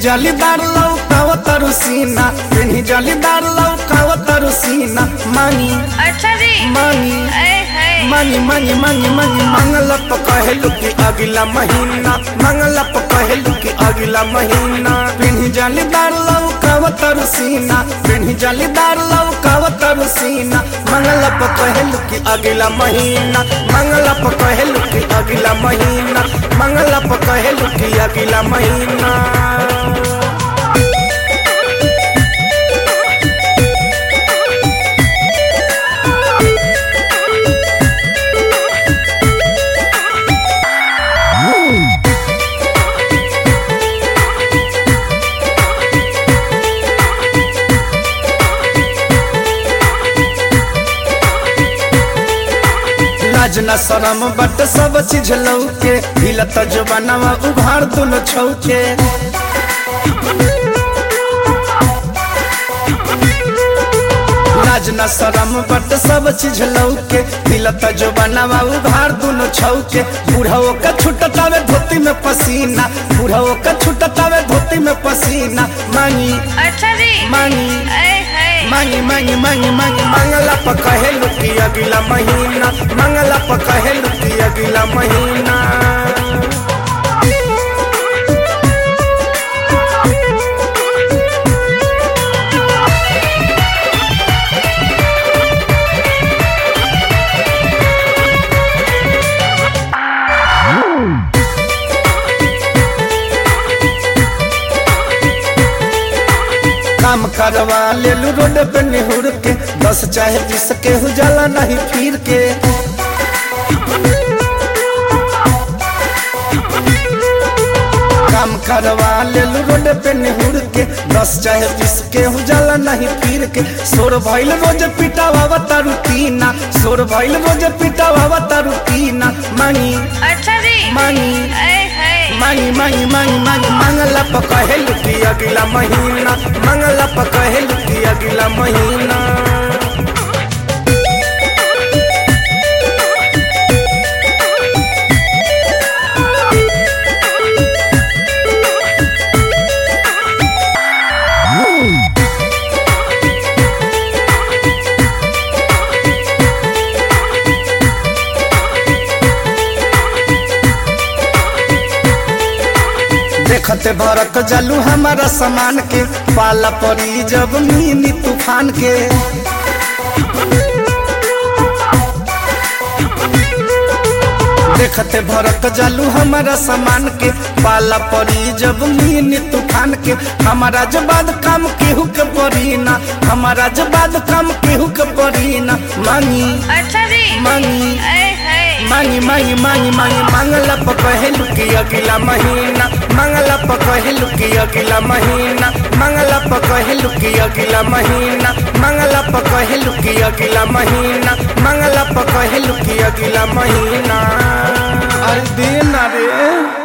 जालीदार लौकावत रुसीना पेन्ही जालीदार लौकावत रुसीना मानी अच्छा जी मानी ऐ है मानी मानी मानी मानी मंगल प कहलू कि अगला महीना मंगल प कहलू कि अगला महीना पेन्ही जालीदार लौकावत रुसीना पेन्ही जालीदार लौकावत रुसीना मंगल प कहलू कि अगला महीना मंगल प कहलू कि अगला महीना मंगल प कहलू कि अगला महीना लाज न शरम बट सब चीज लौके हिलत जबानवा उघार दुनो छौके लाज न शरम बट सब चीज लौके हिलत जबानवा उघार दुनो छौके बूढ़ो का छुटतावे धोती में पसीना बूढ़ो का छुटतावे धोती में पसीना मांगी अच्छा जी मांगी ऐ है मांगी मांगी मांगी मांगी मंगला प कहेलू कि अगला महीना मंगला प कहेलू कि अगला महीना काम करवा लेलू रोड पे निहुर के बस चाहे जिसके उजाला नहीं फिर के काम करवा लेलू रोड पे निहुर के बस चाहे जिसके उजाला नहीं फिर के सोर भइल रोज पिटावा तारुतीना सोर भइल रोज पिटावा तारुतीना मांगी अच्छा जी मांगी ऐ है मांगी मांगी मांगी मांगी मंगला प कहेलू कि अगला महीना मंगला प कहेलू कि अगला महीना देखते भरक जलू हमारा सामान के पाला पड़ी जब मीनी तूफान के देखते भरक जलू हमारा सामान के पाला पड़ी जब मीनी तूफान के हमारा जबाद काम केहू के पड़ी ना हमारा जबाद काम केहू के पड़ी ना मांगी अच्छा जी मांगी ऐ है मांगी मांगी मांगी मांगी मंगला प कहलू कि अगला महीना मंगला प कहलू कि अगला महीना मंगला प कहलू कि अगला महीना मंगला प कहलू कि अगला महीना मंगला प कहलू कि अगला महीना अरे देना रे